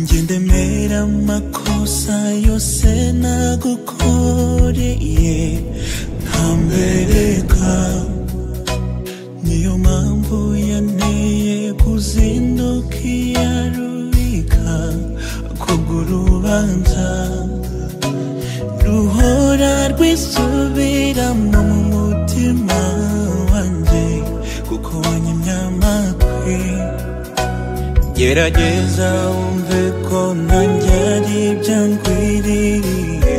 njye ndemera amakosa yose nagukoreye ntambereka niyo mpamvu yanteye kuzinduka iya rubika kubwo urubanza ruhora rwisubiramo mu mutima wanjye kuko wanyimye amatwi gerageza wumve ko nanjye ari ibyo nkwiririye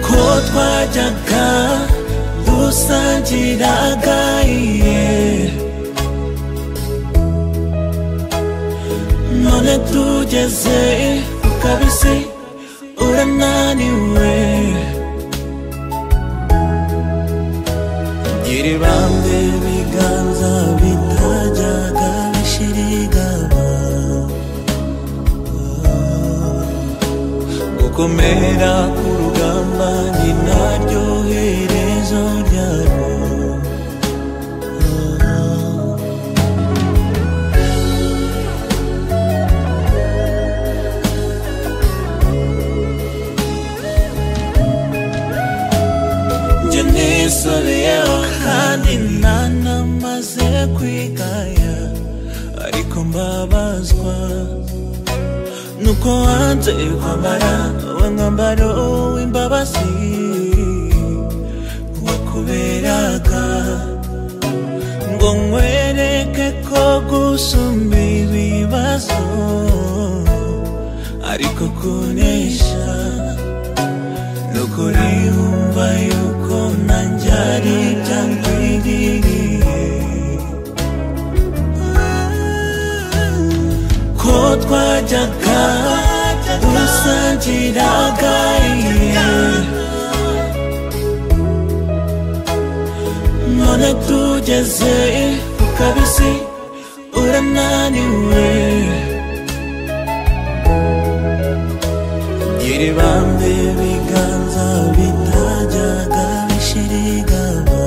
ko twajyaga dusangiraga iye none tugeze kabisi urananiwe gira ibambe ibiganza bitajyaga bishirigaba gukomera ku rugamba ni naryo herezo ryabo njye nisubiyeho kandi ntanamaze kwigaya ariko mbabazwa nuko wanze kwambara wa mwambaro w'imbabazi wakuberaga ngo nkwereke ko gusumba ibibazo ariko kunesha nukuri wumva yuko nanjye ari ibyankwiriye ko twajyaga dusangiraga iye none tugeze ku kabisi urananiwe gira ibambe ibiganza bitajyaga bishirigaba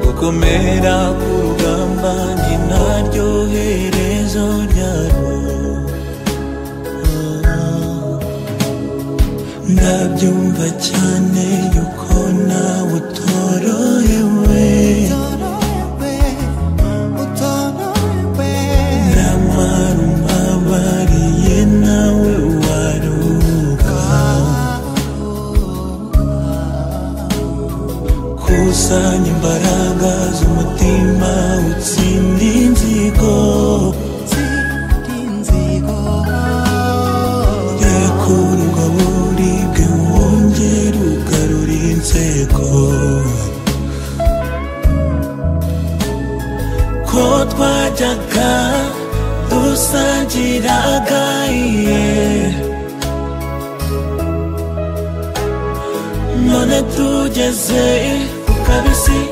gukomera ku rugamba ni naryo herezo ryarwo ndabyumva cyane yuko nawe utorohewe nyamara umbabariye nawe waruka kusanya imbaraga z'umutima utsinde inzigo rekura ubwo buribwe wongere ugarure inzego ko twajyaga dusangiraga iye none tugeze ku kabisi